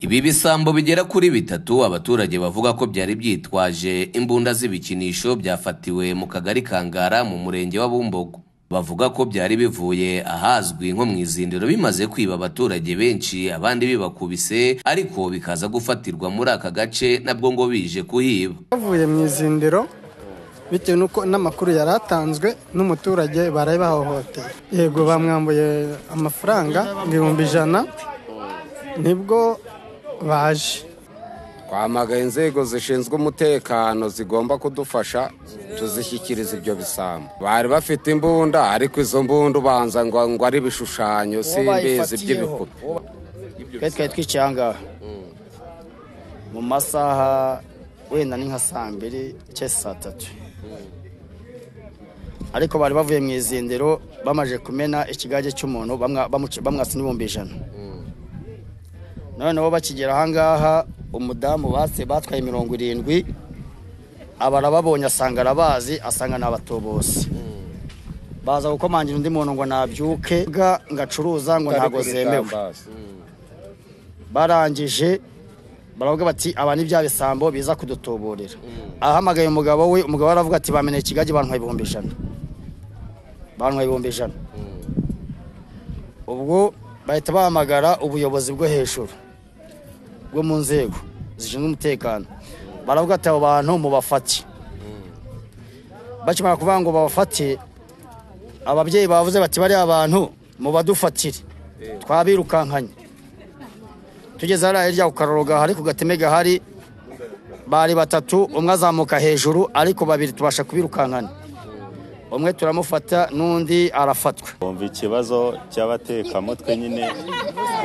Ibi bisambo bigera kuri bitatu abaturage bavuga ko byari byitwaje imbunda z'ibikinisho byafatiwe mu kagari ka Ngara mu murenge wa Bumbogo. Bavuga ko byari bivuye ahazwi nko mu izindiro bimaze kwiba abaturage benshi abandi bibakubise ariko bikaza gufatirwa muri aka gace nabwo ngo bije kuhiba. bavuye mu izindiro bitewe n'uko n'amakuru yari atanzwe n'umuturage baraye bahohoteye yego bamwambuye amafaranga ibihumbi ijana nibwo baje twamagaye inzego zishinzwe umutekano zigomba kudufasha tuzishyikiriza ibyo bisambo bari bafite imbunda ariko izo mbunda ubanza ngo ngo ari ibishushanyo simbizi by'ibipupe twe twari twicaye aha ngaha mu masaha wenda ni nka saa mbiri cyangwa se saa tatu ariko bari bavuye mu izindiro bamaze kumena ikigage cy'umuntu bamwa- bamuca- bamwatsa n'ibihumbi ijana noneho bakigera aha ngaha umudamu batse batwaye mirongo irindwi aba arababonye asanga arabazi asanga ni abatubutsi baza gukomangira undi muntu ngo nabyuke ga ngo acuruza ngo ntabwo zemewe barangije baravuga bati aba ni bya bisambo biza kudutuburira ahamagaye umugabo we umugabo we aravuga ati bamenye ikigage bantwaye ibihumbi ijana bantwaye ibihumbi ijana ubwo bahita bahamagara ubuyobozi bwo hejuru bwo mu nzego zishinzwe umutekano baravuga ati abo bantu mubafate bakimara kuvuga ngo babafate ababyeyi bavuze bati bariya bantu mubadufatire twabirukankanye tugeze hariya hirya ku Karorero gahari ku gateme gahari bari batatu umwe azamuka hejuru ariko babiri tubasha kubirukankana umwe turamufata n'undi arafatwa bumva ikibazo cy'abatekamutwe nyine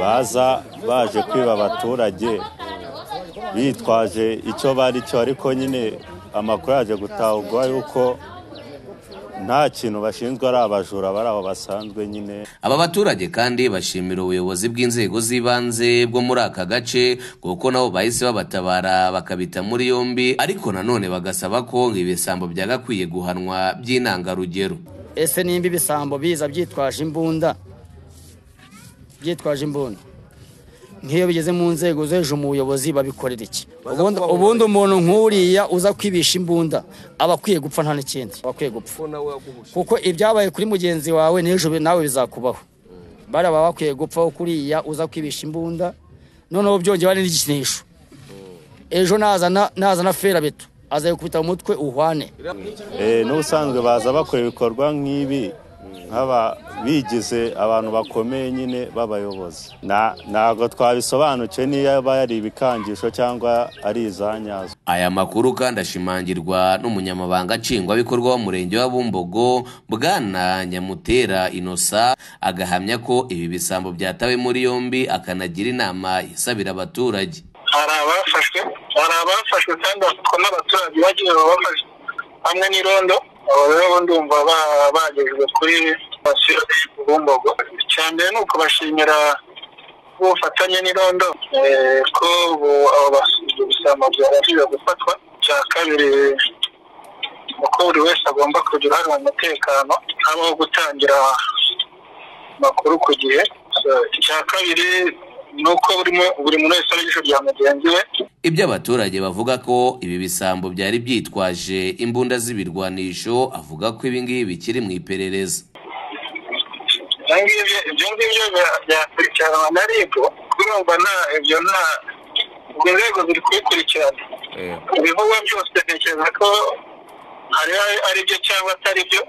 baza baje kwiba abaturage bitwaje icyo bari cyo ariko nyine amakuru yaje gutahurwa yuko nta kintu bashinzwe ari abajura bari aho basanzwe nyine Aba baturage kandi bashimira ubuyobozi bw'inzego z'ibanze bwo muri aka gace kuko nabo bahise babatabara bakabita muri yombi ariko nanone bagasaba ko ibisambo byagakwiye guhanwa by'intangarugero. ese nimba ibisambo biza byitwaje imbunda byitwaje imbunda nk'iyo bigeze mu nzego zo hejuru mu buyobozi babikorera iki ubundi ubundi umuntu nk'uriya uza kwibisha imbunda aba akwiye gupfa nta n'ikindi aba akwiye gupfa kuko ibyabaye kuri mugenzi wawe n'ejo nawe bizakubaho bariya baba bakwiye gupfaho kuriya uza kwibisha imbunda noneho byongeye bari n'igikinisho ejo nazana nazana ferabeto aza gukubita mu mutwe uhwane Eh, n'ubusanzwe baza bakora ibikorwa nk'ibi nk'aba bigize abantu bakomeye nyine b'abayobozi Na- ntabwo twabisobanukiwe niyo aba ari ibikangisho cyangwa ari izanyazo Aya makuru kandi ashimangirwa n'umunyamabanga nshingwabikorwa w'umurenge wa Bumbogo Bwana Nyamutera Innocent agahamya ko ibi bisambo byatawe muri yombi akanagira inama isabira abaturage. hari abafashwe hari abafashwe kandi bafatwa n'abaturage bagiye babafashe hamwe n'irondo abo rero ndumva ba- bagejwe kuri sitasiyo bumbogo icya mbere ni ukubashimira ubufatanye n'irondo eh, ko ubu abo basibye bisama byabashije gufatwa icya kabiri uko buri wese agomba kugira uruhare mu mutekano habaho gutangira amakuru ku gihe So, icya kabiri ni uko buri mu- buri muntu wese ari ijisho rya mugenzi we Ibyo abaturage bavuga ko ibi bisambo byari byitwaje imbunda z'ibirwanisho avuga ko ibi ngibi bikiri mu iperereza. ibyo ngibyo ibyo ngibyo bya- byakurikiranwa na rib kurumva nta ibyo nta ubwo inzego ziri kubikurikirana ibivugwa byose ntekereza ko hari ari byo cyangwa atari byo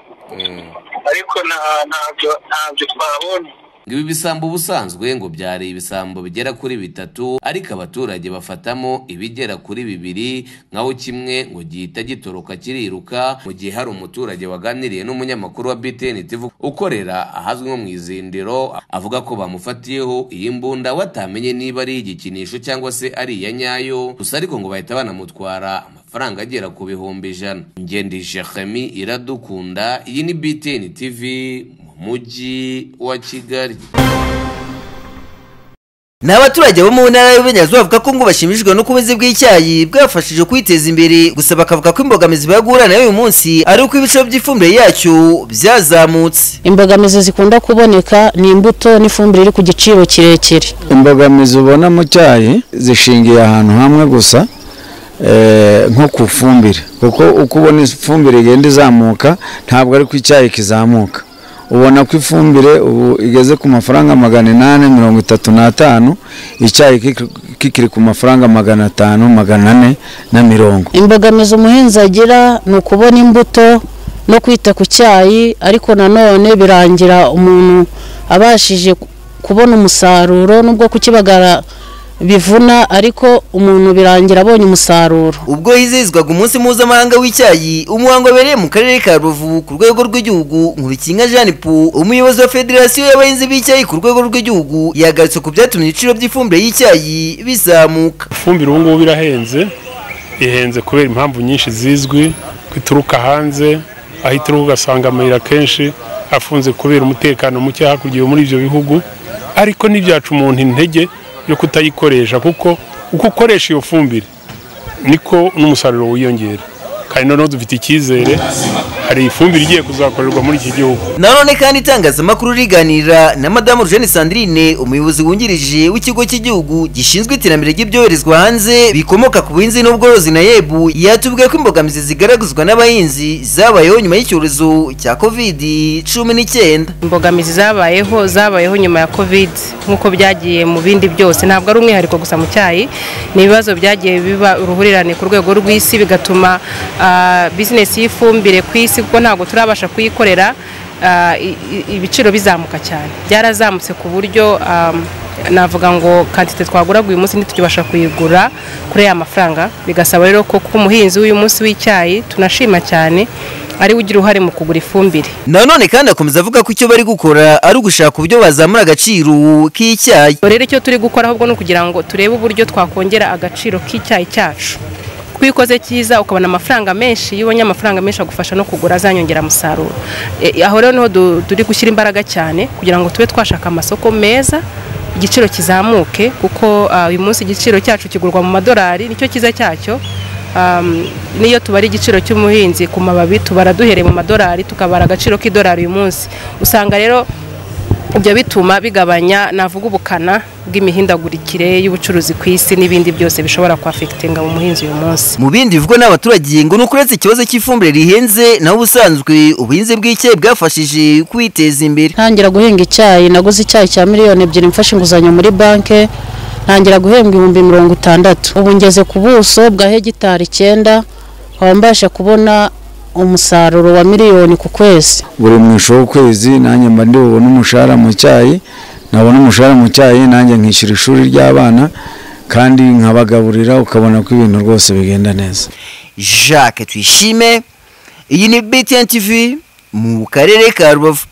ariko nta- ntabyo ntabyo twabonye Ngo Ibi bisambo ubusanzwe ngo byari ibisambo bigera kuri bitatu ariko abaturage bafatamo ibigera kuri bibiri nkaho kimwe ngo gihita gitoroka kiriruka mu gihe hari umuturage waganiriye n'umunyamakuru wa BTN TV ukorera ahazwi nko mu izindiro avuga ko bamufatiyeho iyi mbunda we atamenye niba ari igikinisho cyangwa se ari iya nyayo gusa ariko ngo bahita banamutwara amafaranga agera ku bihumbi ijana ngende Jeremy iradukunda iyi ni BTN TV mu mujyi wa Kigali ni abaturage bo mu ntara y'uburengerazuba bavuga ko ngo bashimishijwe n'ubukunzi bw'icyayi bwafashije kwiteza imbere gusa bakavuga ko imbogamizi bahura nayo uyu munsi ari uko ibiciro by'ifumbire yacyo byazamutse imbogamizi zikunda kuboneka ni imbuto n'ifumbire iri ku giciro kirekire imbogamizi ubona mu cyayi zishingiye ahantu hamwe gusa eh, nko ku fumbire kuko uko ubona ifumbire igenda izamuka ntabwo ari ku icyayi kizamuka ubona ko ifumbire ubu igeze ku mafaranga magana inani mirongo itatu n'atanu icyayi kiki- kikiri ku mafaranga magana atanu magana ane na mirongo imbogamizi umuhinzi agira ni ukubona imbuto no kwita ku cyayi ariko nanone birangira umuntu abashije ku- kubona umusaruro nubwo kukibagara bivuna ariko umuntu birangira abonye umusaruro ubwo hizihizwaga umunsi mpuzamahanga w'icyayi umuhango wabereye mu karere ka ruvu ku rwego rw'igihugu nkubikinga jean po umuyobozi wa federasiyo y'abahinzi b'icyayi ku rwego rw'igihugu yagarutse ku byatumye ibiciro by'ifumbire y'icyayi bizamuka ifumbire ubu ngubu irahenze ihenze kubera impamvu nyinshi zizwi ko ituruka hanze aho ituruka ugasanga amayira kenshi afunze kubera umutekano muke hakurya yo muri ibyo bihugu ariko ntibyaca umuntu intege yo kutayikoresha kuko uko ukoresha iyo fumbire niko n'umusaruro wiyongera kandi noneho dufite icyizere hari ifumbire igiye kuzakorerwa muri iki gihugu nanone kandi itangazamakuru riganira na madamu Eugene sandrine umuyobozi wungirije w'ikigo cy'igihugu gishinzwe iterambere ry'ibyoherezwa hanze bikomoka ku buhinzi n'ubworozi na yebu yatubwiye ko imbogamizi zigaragazwa n'abahinzi zabayeho nyuma y'icyorezo cya kovidi cumi n'icyenda imbogamizi zabayeho zabayeho nyuma ya covid nk'uko byagiye mu bindi byose ntabwo ari umwihariko gusa mu cyayi ni ibibazo byagiye biba uruhurirane ku rwego rw'isi bigatuma ah, bizinesi y'ifumbire ku isi kuko ntabwo turabasha kuyikorera ah, i- i- ibiciro bizamuka cyane byarazamutse ku buryo ah, navuga ngo kantite twagura uyu munsi ntitubasha kuyigura kuri aya mafaranga bigasaba rero ko ku muhinzi w'uyu munsi w'icyayi tunashima cyane ariwe ugira uruhare mu kugura ifumbire nanone kandi akomeza avuga ko icyo bari gukora ari ugushaka uburyo bazamura agaciro k'icyayi Ubwo rero icyo turi gukora ahubwo ni ukugira ngo turebe uburyo twakongera agaciro k'icyayi cyacu kuko iyo ukoze cyiza ukabona amafaranga menshi iyo ubonye amafaranga menshi agufasha no kugura azanyongera umusaruro E, aho rero niho du- turi gushyira imbaraga cyane kugira ngo tube twashaka amasoko meza igiciro kizamuke kuko ah, uyu munsi igiciro cyacu kigurwa mu madolari nicyo cyiza cyacyo Um, n'iyo tubara igiciro cy'umuhinzi ku mababi tubara duhereye mu madolari tukabara agaciro k'idolari uyu munsi usanga rero ibyo bituma bigabanya navuga ubukana bw'imihindagurikire y'ubucuruzi ku isi n'ibindi byose bishobora kwafekitinga mu muhinzi uyu munsi mu bindi bivugwa n'abaturage ngo ni ukuretse ikibazo cy'ifumbire rihenze naho ubusanzwe ubuhinzi bw'icyayi bwafashije kwiteza imbere ntangira guhinga icyayi naguze icyayi cya miliyoni ebyiri mfashe inguzanyo muri banki ntangira guhembwa ibihumbi mirongo itandatu ubu ngeze ku buso bwa hegitari icyenda nkaba mbasha kubona umusaruro wa miliyoni ku kwezi buri mwisho w'ukwezi nanjye mba ndi bubone umushahara mu cyayi nabona umushahara mu cyayi nanjye nkishyura ishuri ry'abana kandi nkabagaburira ukabona ko ibintu rwose bigenda neza jacques tuyishime iyi ni btn tv mu karere ka rubavu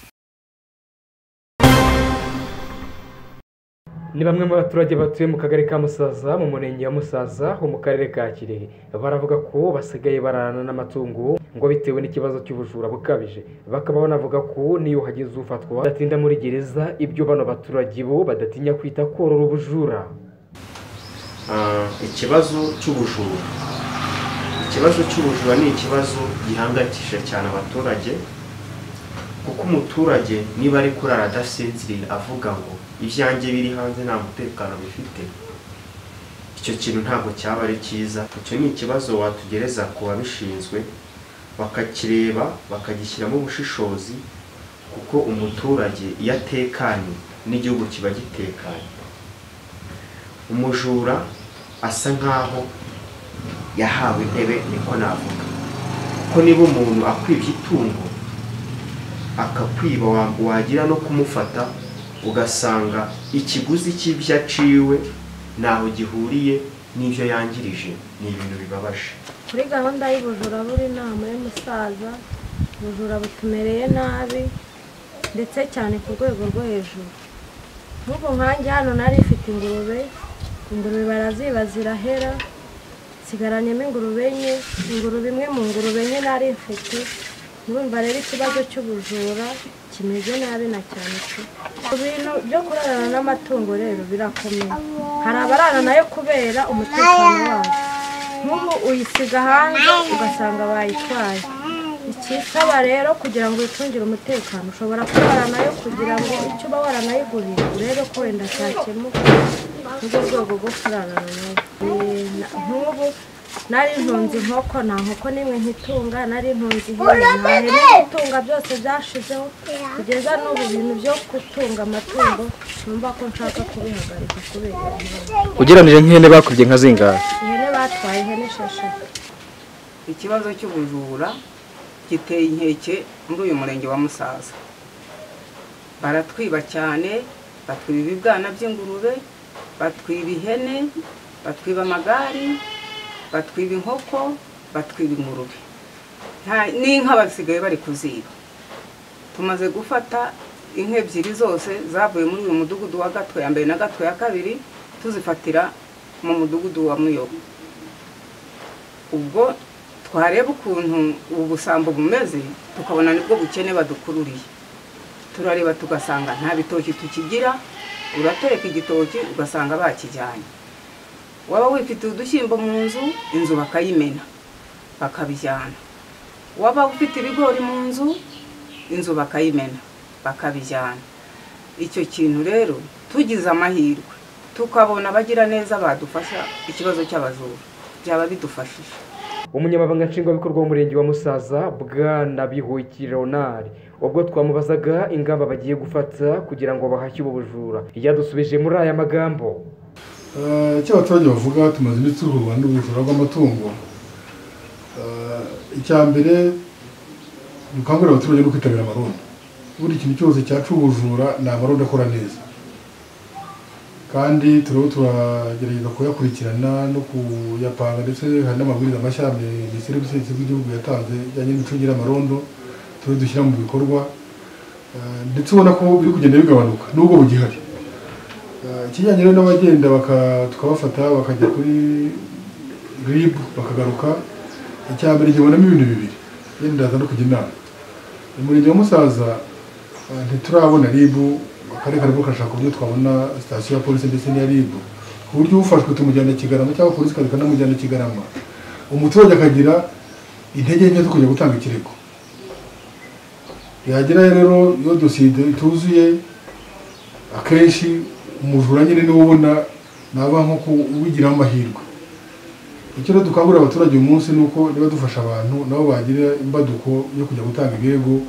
ni bamwe mu baturage batuye mu kagari ka musaza mu murenge wa musaza ho mu karere ka kirehe baravuga ko basigaye bararana n'amatungo ngo bitewe n'ikibazo cy'ubujura bukabije bakaba banavuga ko n'iyo hagize ufatwa adatinda muri gereza ibyo bano baturage bo badatinya kwita korora ubujura ikibazo cy'ubujura ikibazo cy'ubujura ni ikibazo gihangayikishije cyane abaturage kuko umuturage niba ari kurara adasinziriye avuga ngo ibyanjye biri hanze nta mutekano bifite icyo kintu ntabwo cyaba ari cyiza icyo ni ikibazo watugereza ku babishinzwe bakakireba bakagishyiramo ubushishozi kuko umuturage iyo atekanye n'igihugu kiba gitekanye umujura asa nk'aho yahawe intebe niko navuga ko niba umuntu akwibye itungo akakwiba wa- wagira no kumufata ugasanga ikiguzi cy'ibyo aciwe ntaho gihuriye n'ibyo yangirije ni ibintu bibabaje kuri gahunda y'ubujura buri nama y'umusaza ubujura butumereye nabi ndetse cyane ku rwego rwo hejuru nk'ubu nkange hano nari ifite ingurube ingurube baraziba zirahera nsigaranyemo ingurube enye ingurube imwe mu ngurube enye nari mfite murumva rero ikibazo cy'ubujura kimeze nabi na cyane pe ibintu byo kurarana n'amatungo rero birakomeye hari abarara nayo kubera umutekano wabo nk'ubu uyisiga hanze ugasanga bayitwaye icyitaba rero kugira ngo wicungire umutekano ushobora kurara nayo kugira ngo icyo uba waranayiguriye urebe ko wenda cyakemuka n'urwo rwego rwo kurarana nayo Eh, na- nk'ubu nari ntunze inkoko nta nkoko n'imwe nkitunga nari ntunze ihene nta hene nkitunga byose byashizeho kugeza n'ubu ibintu byo gutunga amatungo numva ko nshaka kubihagarika kubera ihene. ugereranije nk'ihene bakubye nka zingahe ihene batwaye ihene esheshatu ikibazo cy'ubujura giteye inkeke muri uyu murenge wa musaza baratwiba cyane batwiba ibibwana by'ingurube batwiba ihene batwiba amagare batwiba inkoko batwiba ingurube Nta- n'inka basigaye bari kuziba tumaze gufata inka ebyiri zose zavuye muri uyu mudugudu wa gato ya mbere na gato ya kabiri tuzifatira mu mudugudu wa muyobo ubwo twareba ukuntu ubu busambo bumeze tukabona nibwo bukene badukururiye turareba tugasanga nta bitoki tukigira uratereka igitoki ugasanga bakijyanye waba wifite udushyimbo mu nzu inzu bakayimena bakabijyana waba ufite ibigori mu nzu inzu bakayimena bakabijyana icyo kintu rero tugize amahirwe tukabona abagira neza badufasha ikibazo cy'abajura byaba bidufashije umunyamabanga nshingwabikorwa w'umurenge wa musaza bwana bihoyiki leonard ubwo twamubazaga ingamba bagiye gufata kugira ngo bahashye ubu bujura yadusubije muri aya magambo Eh, icyo abaturage bavuga tumaze iminsi duhura n'ubujura bw'amatungo Eh, icya mbere dukangurira abaturage no kwitabira amaronda buri kintu cyose cyaca ubujura ni amaronda akora neza kandi turiho turagerageza kuyakurikirana no kuyapanga ndetse hari n'amabwiriza mashya minisiteri y'ubutegetsi bw'igihugu yatanze ijyanye n'imicungire y'amarondo turiho dushyira mu bikorwa Eh, ndetse ubona ko biri kugenda bigabanuka nubwo bugihari Eh, ikijyanye rero n'abagenda baka- tukabafata bakajya kuri rib bakagaruka icya mbere nkibonamo ibintu bibiri yenda ndaza no kujya inama umurenge wa musaza eh, ntiturabona rib akarere karimo karashaka uburyo twabona sitasiyo ya polisi ndetse n'iya rib ku buryo ufashwe tumujyana kigarama cyangwa polisi ikaza ikanamujyana kigarama umuturage akagira intege nke zo kujya gutanga ikirego yagera rero iyo dosiye ituzuye akenshi umujura nyine niwe ubona naba nko kuwigiramo amahirwe icyo rero dukangurira abaturage uyu munsi ni uko niba dufasha abantu nabo bagira imbaduko yo kujya gutanga ibirego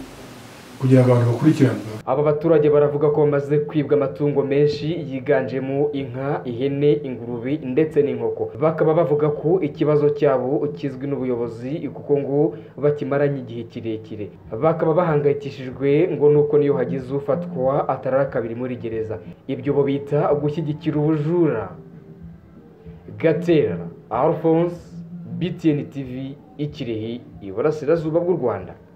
kugira ngo abantu bakurikiranwe aba baturage baravuga ko bamaze kwibwa amatungo menshi yiganjemo inka ihene ingurube ndetse n'inkoko bakaba bavuga ko ikibazo cyabo kizwi n'ubuyobozi kuko ngo bakimaranye igihe kirekire bakaba bahangayikishijwe ngo nuko niyo hagize ufatwa atarara kabiri muri gereza ibyo bo bita gushyigikira ubujura gatera alphonse btn tv ikirehe iburasirazuba bw'u rwanda